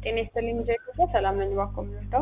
ጤና ይስጥልኝ ጀይኮ ሰላም ነኝ። እባክዎ የምንወስደው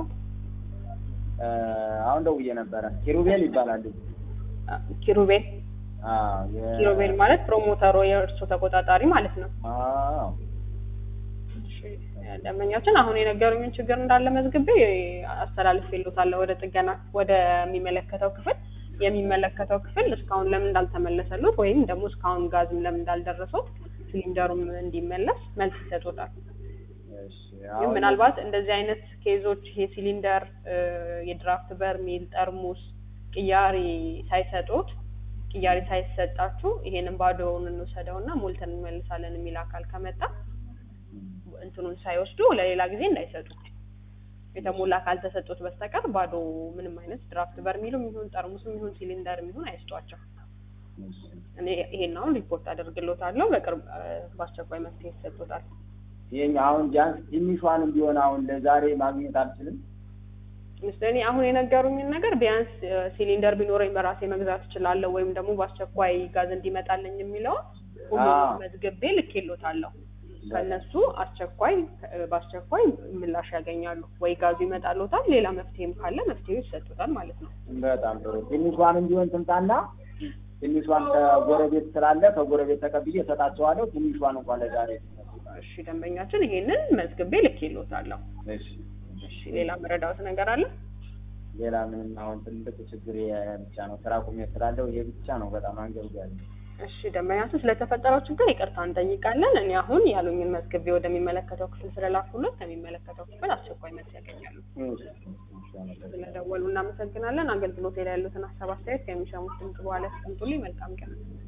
አሁን ደውዬ ነበረ። ኪሩቤል ይባላል ልጁ። ኪሩቤል አዎ የ- ኪሩቤል ማለት ፕሮሞተሩ የእርሶ ተቆጣጣሪ ማለት ነው። አዎ እሺ፣ ደንበኛችን አሁን የነገሩኝን ችግር እንዳለ መዝግቤ አስተላልፌልዎታለሁ ወደ ጥገና ወደሚመለከተው ክፍል። የሚመለከተው ክፍል እስካሁን ለምን እንዳልተመለሰሉት ወይም ደግሞ እስካሁን ጋዝም ለምን እንዳልደረሱት ሲሊንደሩም እንዲመለስ መልስ ይሰጡታል። እሺ ግን አሁን ምናልባት እንደዚህ አይነት ኬዞች ይሄ ሲሊንደር፣ የድራፍት በርሜል፣ ጠርሙስ ቅያሪ ሳይሰጡት ቅያሪ ሳይሰጣችሁ ይሄንን ባዶውን እንውሰደውና ሞልተን እንመልሳለን የሚል አካል ከመጣ እንትኑን ሳይወስዱ ለሌላ ጊዜ እንዳይሰጡ የተሞላ ካልተሰጡት በስተቀር ባዶ ምንም አይነት ድራፍት በርሚሉም ይሁን ጠርሙስም ይሁን ሲሊንደርም ይሁን አይስጧቸው። እሺ እኔ ይሄን አሁን ሪፖርት አደርግሎታለሁ። በቅርብ እ፣ በአስቸኳይ መፍትሄ ይሰጡታል። ይሄኛ አሁን ቢያንስ ትንሿንም ቢሆን አሁን ለዛሬ ማግኘት አልችልም። ምስለኔ አሁን የነገሩኝን ነገር ቢያንስ እ፣ ሲሊንደር ቢኖረኝ በራሴ መግዛት እችላለሁ ወይም ደግሞ በአስቸኳይ ጋዝ እንዲመጣልኝ የሚለውን ሁሉንም አዎ። መዝግቤ ልኬሎታለሁ። ከነሱ አስቸኳይ እ፣ በአስቸኳይ ምላሽ ያገኛሉ ወይ ጋዙ ይመጣሎታል፣ ሌላ መፍትሄም ካለ መፍትሄው ይሰጡታል ማለት ነው። በጣም ጥሩ። ትንሿንም ቢሆን ትምጣና ትንሿን ከጎረቤት ስላለ ከጎረቤት ተቀብዬ እሰጣቸዋለሁ። ትንሿን እንኳን ለዛሬ እሺ ደንበኛችን ይሄንን መዝግቤ ልኬሎታለሁ። እሺ እሺ ሌላ መረዳት ነገር አለ? ሌላ ምንም አሁን ትልቅ ችግር ይሄ ብቻ ነው። ስራ ቁሜ ስላለው ይሄ ብቻ ነው በጣም አንገብጋቢ። እሺ ደንበኛችን ስለተፈጠረው ችግር ይቅርታ እንጠይቃለን። እኔ አሁን ያሉኝን መዝግቤ ወደሚመለከተው ክፍል ስለላኩለት ከሚመለከተው ክፍል አስቸኳይ መልስ ያገኛሉ። እሺ እሺ አመሰግናለሁ። ስለደወሉ እናመሰግናለን። አገልግሎት ላይ ያሉትን ሀሳብ አስተያየት ከሚሰሙት ድምጽ በኋላ ያስቀምጡልኝ። መልካም ቀን።